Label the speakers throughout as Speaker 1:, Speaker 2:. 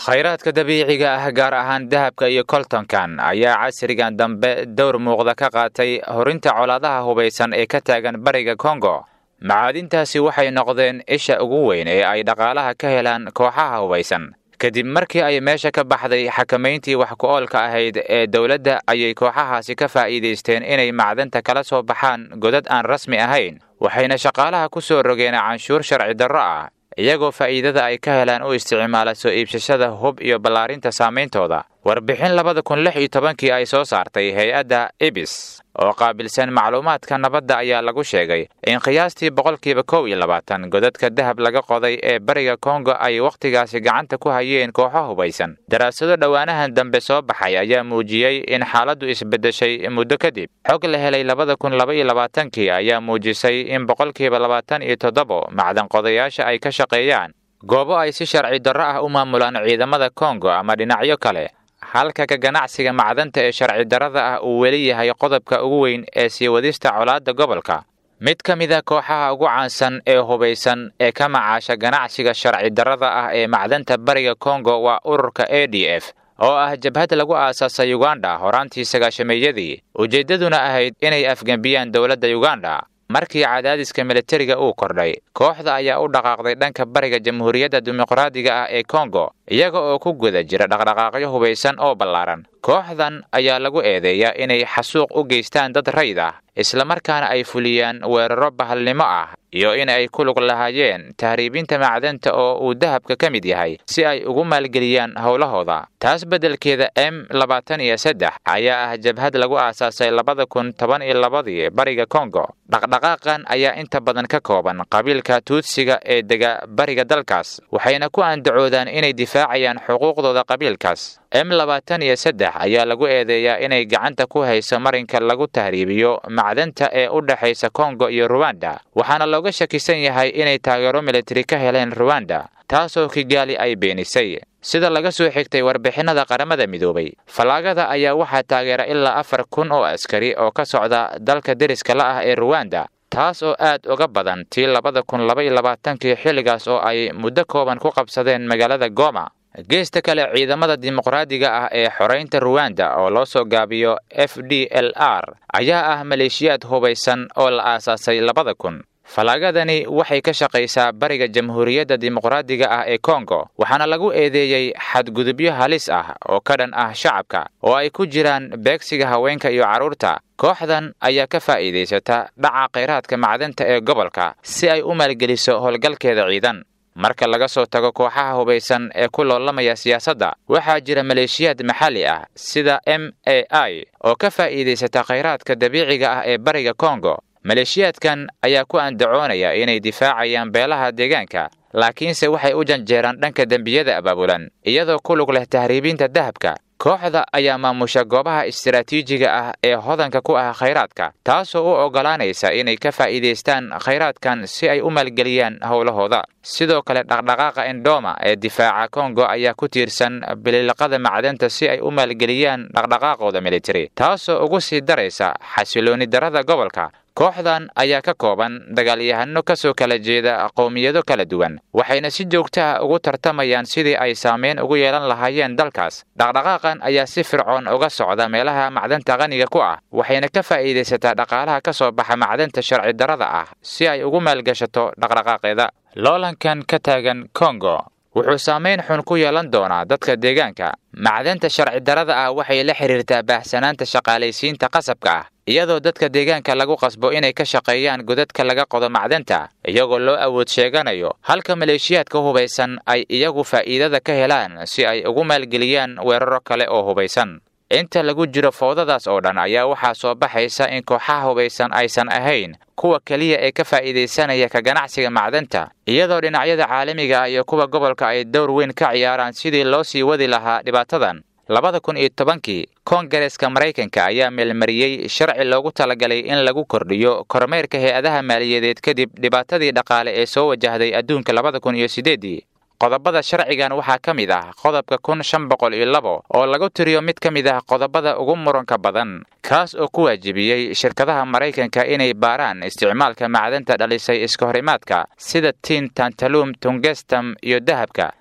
Speaker 1: khayraadka dabiiciga ah gaar ahaan dahabka iyo koltonkan ayaa casrigan dambe dowr muuqda ka qaatay horinta colaadaha hubaysan ee ka taagan bariga kongo macaadintaasi waxay noqdeen isha ugu weyn ee ay dhaqaalaha ka helaan kooxaha hubaysan kadib markii ay meesha ka baxday xakamayntii wax ku-oolka ahayd ee dowladda ayay kooxahaasi ka faa'iidaysteen inay macdanta kala soo baxaan godad aan rasmi ahayn waxayna shaqaalaha ku soo rogeen canshuur sharci darro ah iyagoo faa'iidada ay ka helaan u isticmaala soo iibsashada hub iyo ballaarinta saameyntooda warbixin labada kun lix iyo tobankii ay soo saartay hay-adda ibis oo qaabilsan macluumaadka nabadda ayaa lagu sheegay in qiyaastii boqolkiiba kow iyo labaatan godadka dahab laga qoday ee bariga kongo ay wakhtigaasi gacanta ku hayeen kooxo hubaysan daraasado dhowaanahan dambe soo baxay ayaa muujiyey in xaaladdu isbeddeshay muddo kadib xog la helay labada kun laba iyo labaatankii ayaa muujisay in boqolkiiba labaatan iyo toddobo macdan qodayaasha ay ka shaqeeyaan goobo ay si sharci darro ah u maamulaan ciidamada kongo ama dhinacyo kale halka ka ganacsiga macdanta ee sharci darrada ah uu weli yahay qodobka ugu weyn ee sii wadista colaadda gobolka mid ka mid a kooxaha ugu caansan ee hubaysan ee ka macaasha ganacsiga sharci darrada ah ee macdanta bariga kongo waa ururka a d f oo ah jabhad lagu aasaasay uganda horaantii sagaashameeyadii ujeeddaduna ahayd inay afgembiyaan dowladda uganda markii cadaadiska militariga uu kordhay kooxda ayaa u dhaqaaqday dhanka bariga jamhuuriyadda dimuqraadiga ah ee kongo iyaga oo ku guda jira dhaqdhaqaaqyo hubaysan oo ballaaran kooxdan ayaa lagu eedeeyaa inay xasuuq u geystaan dad rayd ah islamarkaana ay fuliyaan weeraro bahalnimo ah iyo in ay ku lug lahaayeen tahriibinta macdanta oo uu dahabka ka mid yahay si ay ugu maalgeliyaan howlahooda taas beddelkeeda m labaatan iyo saddex ayaa ah jabhad lagu aasaasay labada kun toban iyo labadii bariga kongo dhaqdhaqaaqan ayaa inta badan ka kooban qabiilka tuudsiga ee dega bariga dalkaas waxayna ku andacoodaan inay difaacayaan xuquuqdooda qabiilkaas m labaatan iyo saddex ayaa lagu eedeeyaa inay gacanta ku hayso marinka lagu tahriibiyo macdanta ee u dhexaysa kongo iyo ruwanda waxaana looga shakisan yahay inay taageero militari ka heleen ruwanda taasoo kigaali ay beenisay sida laga soo xigtay warbixinada qaramada midoobay fallaagada ayaa waxaa taageera ilaa afar kun oo askari oo ka socda dalka deriska la ah ee ruwanda taas oo aad uga badan tii labada kun laba iyo labaatankii xilligaas oo ay muddo kooban ku qabsadeen magaalada goma geesta kale ciidamada dimuqraadiga ah ee xoraynta ruwanda oo loo soo gaabiyo f d l r ayaa ah maleeshiyaad hubaysan oo la aasaasay labada kun fallaagadani waxay ka shaqaysaa bariga jamhuuriyadda dimuqraadiga ah ee kongo waxaana lagu eedeeyey xadgudubyo halis ah oo ka dhan ah shacabka oo ay ku jiraan beegsiga haweenka iyo carruurta kooxdan ayaa ka faa'iidaysata dhaca khayraadka macdanta ee gobolka si ay u maalgeliso howlgalkeeda ciidan marka laga soo tago kooxaha hubaysan ee ku loolamaya siyaasadda waxaa jira maleeshiyaad maxalli ah sida m a i oo ka faa'iidaysata khayraadka dabiiciga ah ee bariga kongo maleeshiyaadkan ayaa ku andacoonaya inay difaacayaan beelaha deegaanka laakiinse waxay u janjeeraan dhanka dembiyada abaabulan iyadoo ku lug leh tahriibinta dahabka kooxda ayaa maamusha goobaha istaraatiijiga ah ee hodanka ku ah khayraadka taasoo u oggolaanaysa inay ka faa'iidaystaan khayraadkan si ay u maalgeliyaan howlahooda sidoo kale dhaqdhaqaaqa endoma ee difaaca kongo ayaa ku tiirsan bililiqada macdanta si ay u maalgeliyaan dhaqdhaqaaqooda militari taasoo ugu sii daraysa xasilooni darada gobolka kooxdan ayaa ka kooban dagaalyahano ka soo kala jeeda qowmiyado kala duwan waxayna si joogto ah ugu tartamayaan sidii ay saameyn ugu yeelan lahaayeen dalkaas dhaqdhaqaaqan ayaa si fircoon uga socda meelaha macdanta qaniga ku ah waxayna ka faa'iidaysataa dhaqaalaha ka soo baxa macdanta sharci darrada ah si ay ugu maalgashato dhaqdhaqaaqeeda loolankan ka taagan kongo wuxuu saamayn xun ku yeelan doonaa dadka deegaanka macdanta sharci darrada ah waxay la xidhiirtaa baahsanaanta shaqaalaysiinta qasabka ah iyadoo dadka deegaanka lagu qasbo inay ka shaqeeyaan godadka laga qodo macdanta iyagoo loo awood sheeganayo halka maleeshiyaadka hubaysan ay iyagu faa'iidada ka helaan si ay ugu maalgeliyaan weeraro kale oo hubaysan inta lagu jiro foodadaas oo dhan ayaa waxaa soo baxaysa in kooxaha hubaysan aysan ahayn kuwa keliya ee ka faa'iidaysanaya ka ganacsiga macdanta iyadoo dhinacyada caalamiga ah iyo kuwa gobolka ay dowr weyn ka ciyaaraan sidii loo sii wadi lahaa dhibaatadan labada kun iyo tobankii koongareska maraykanka ayaa meelmariyey sharci loogu talagalay in lagu kordhiyo kormeerka hay-adaha maaliyadeed kadib dhibaatadii dhaqaale ee soo wajahday adduunka labada kun iyo siddeeddii qodobada sharcigan waxaa ka mid ah qodobka kun shan boqol iyo labo oo lagu tiriyo mid ka mid ah qodobada ugu muranka badan kaas oo ku waajibiyey shirkadaha maraykanka inay baaraan isticmaalka macdanta dhalisay iska horimaadka sida tin tantalum tungestam iyo dahabka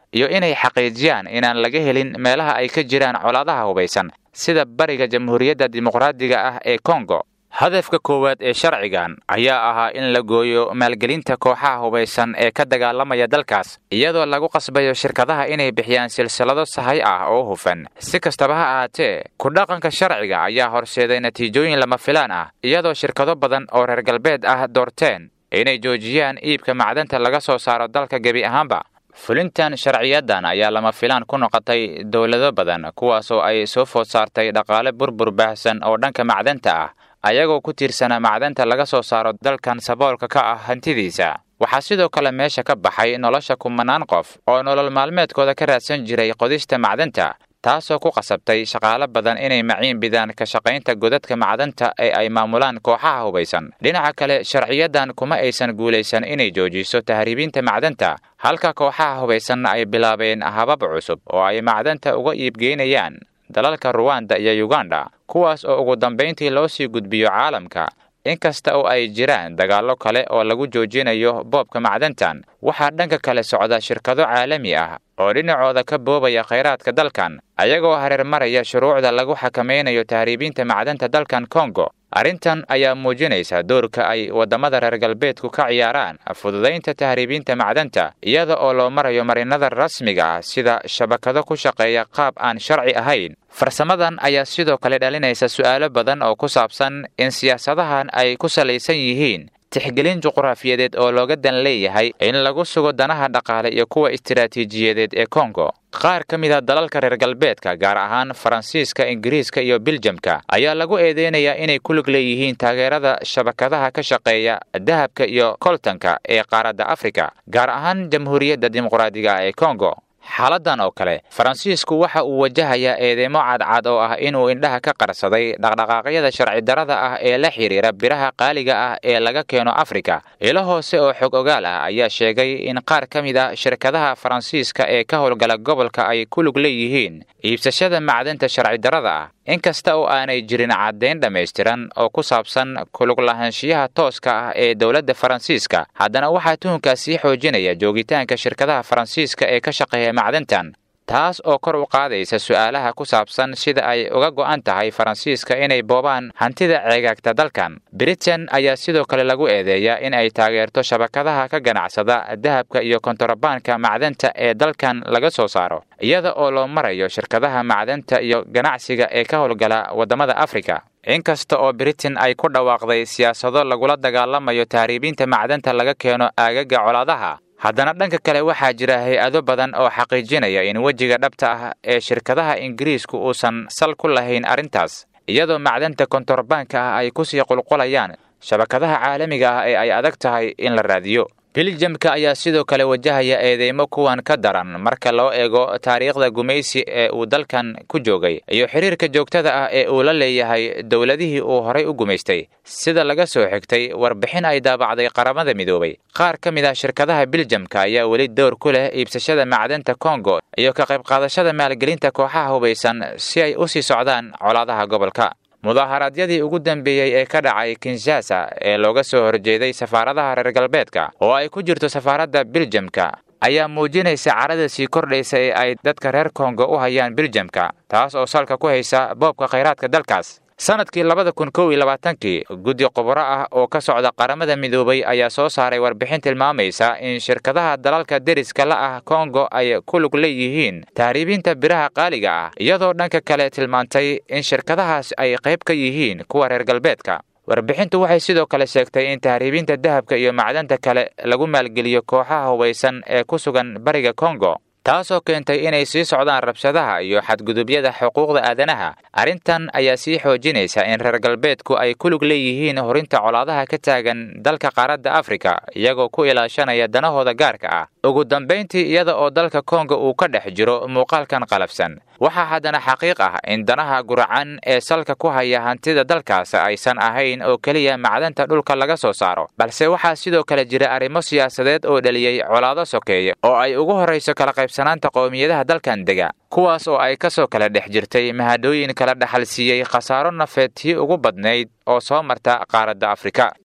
Speaker 1: iyo inay xaqiijiyaan inaan laga helin meelaha ay ka jiraan colaadaha hubaysan sida bariga jamhuuriyadda dimuqraadiga ah ee kongo hadafka koowaad ee sharcigan ayaa ahaa in la gooyo maalgelinta kooxaha hubaysan ee ka dagaalamaya dalkaas iyadoo lagu qasbayo shirkadaha inay bixiyaan silsilado sahay ah oo hufan si kastaba ha ahaatee ku dhaqanka sharciga ayaa horseeday natiijooyin lama filaan ah iyadoo shirkado badan oo reer galbeed ah doorteen inay joojiyaan iibka macdanta laga soo saaro dalka gebi ahaanba fulintan sharciyadan ayaa lama filaan ku noqotay dowlado badan kuwaasoo ay soo food saartay dhaqaale burbur baahsan oo dhanka macdanta ah ayagoo ku tiirsanaa macdanta laga soo saaro dalkan saboolka ka ah hantidiisa waxaa sidoo kale meesha ka baxay nolosha kumanaan qof oo nolol maalmeedkooda ka raadsan jiray qodista macdanta taasoo ku qasabtay shaqaalo badan inay maciin bidaan ka shaqaynta godadka macdanta ee ay maamulaan kooxaha hubaysan dhinaca kale sharciyadan kuma aysan guulaysan inay joojiso tahriibinta macdanta halka kooxaha hubaysanna ay bilaabeen habab cusub oo ay macdanta uga iibgeynayaan dalalka ruwanda iyo yuganda kuwaas oo ugu dambayntii loo sii gudbiyo caalamka inkasta oo ay jiraan dagaallo kale oo lagu joojinayo boobka macdantan waxaa dhanka kale socda shirkado caalami ah oo dhinacooda ka boobaya khayraadka dalkan ayagoo hareer maraya shuruucda lagu xakamaynayo tahriibinta macdanta dalkan kongo arrintan ayaa muujinaysa doorka ay waddamada reer galbeedku ka ciyaaraan fududaynta tahriibinta macdanta iyada oo loo marayo marinada rasmiga ah sida shabakado ku shaqeeya qaab aan sharci ahayn farsamadan ayaa sidoo kale dhalinaysa su'aalo badan oo ku saabsan in siyaasadahan ay ku salaysan yihiin tixgelin juqraafiyadeed oo looga dan leeyahay in lagu sugo danaha dhaqaale iyo kuwa istiraatiijiyadeed ee kongo qaar ka mid a dalalka reer galbeedka gaar ahaan faransiiska ingiriiska iyo biljamka ayaa lagu eedeynayaa inay ku lug leeyihiin taageerada shabakadaha ka shaqeeya dahabka iyo koltanka ee qaaradda afrika gaar ahaan jamhuuriyadda dimuqraadiga ee kongo xaaladan oo kale faransiisku waxa uu wajahayaa eedeymo cadcad oo ah inuu indhaha ka qarsaday dhaqdhaqaaqyada sharci darada ah ee la xidhiira biraha qaaliga ah ee laga keeno afrika ilo hoose oo xog ogaal ah ayaa sheegay in qaar ka mid a shirkadaha faransiiska ee ka howlgala gobolka ay ku lug leeyihiin iibsashada macdanta sharci darada ah inkasta oo aanay jirin caddayn dhammaystiran oo ku saabsan kulug lahaanshiyaha tooska ah ee dowladda faransiiska haddana waxaa tuhunkaas sii xoojinaya joogitaanka shirkadaha faransiiska ee ka shaqeeya macdantan taas oo kor u qaadaysa su'aalaha ku saabsan sida ay uga go'an tahay faransiiska inay boobaan hantida ceegaagta dalkan britain ayaa sidoo kale lagu eedeeyaa in ay taageerto shabakadaha ka ganacsada dahabka iyo kontorabaanka macdanta ee dalkan laga soo saaro iyada oo loo marayo shirkadaha macdanta iyo ganacsiga ee ka howlgala waddamada afrika inkasta oo britain ay ku dhawaaqday siyaasado lagula dagaalamayo tahriibinta macdanta laga keeno aagaga colaadaha haddana dhanka kale waxaa jira hay-ado badan oo xaqiijinaya in wejiga dhabta ah ee shirkadaha ingiriisku uusan sal ku lahayn arrintaas iyadoo macdanta kontorbaanka ah ay kusii qulqulayaan shabakadaha caalamiga ah ee ay adag tahay in la raadiyo biljamka ayaa sidoo kale wajahaya eedeymo kuwan ka daran marka loo eego taariikhda gumaysi ee uu dalkan ku joogay iyo xiriirka joogtada ah ee uu la leeyahay dowladihii uu horay u gumaystay sida laga soo xigtay warbixin ay daabacday qaramada midoobay qaar ka mid ah shirkadaha biljamka ayaa weli dowr ku leh iibsashada macdanta kongo iyo ka qayb qaadashada maalgelinta kooxaha hubaysan si ay u sii socdaan colaadaha gobolka mudaaharaadyadii ugu dambeeyey ee ka dhacay kinshasa ee looga soo horjeeday safaaradaha reer galbeedka oo ay ku jirto safaaradda biljamka ayaa muujinaysa carada sii kordhaysa ee ay dadka reer kongo u hayaan biljamka taas oo salka ku haysa boobka khayraadka dalkaas sanadkii labada kun kow iyo labaatankii guddi qubaro ah oo ka socda qaramada midoobay ayaa soo saaray warbixin tilmaamaysa in shirkadaha dalalka deriska la ah kongo ay ku lug leeyihiin tahriibinta biraha qaaliga ah iyadoo dhanka kale tilmaantay in shirkadahaas ay qayb ka yihiin kuwa reer galbeedka warbixintu waxay sidoo kale sheegtay in tahriibinta dahabka iyo macdanta kale lagu maalgeliyo kooxaha hubaysan ee ku sugan bariga kongo taasoo keentay inay sii socdaan rabshadaha iyo xadgudubyada xuquuqda aadanaha arrintan ayaa sii xoojinaysa in reer galbeedku ay ku lug leeyihiin horinta colaadaha ka taagan dalka qaaradda afrika iyagoo ku ilaashanaya danahooda gaarka ah ugu dambayntii iyada oo dalka kongo uu ka dhex jiro muuqaalkan qalafsan waxaa haddana xaqiiq ah in danaha guracan ee salka ku haya hantida dalkaas aysan ahayn oo keliya macdanta dhulka laga soo saaro balse waxaa sidoo kale jira arrimo siyaasadeed oo dhaliyey colaado sokeeye oo ay ugu horrayso kala qaybsanaanta qowmiyadaha dalkan dega kuwaas oo ay ka soo kala dhex jirtay mahadooyin kala dhaxal siiyey khasaaro nafeed tii ugu badnayd oo soo marta qaaradda afrika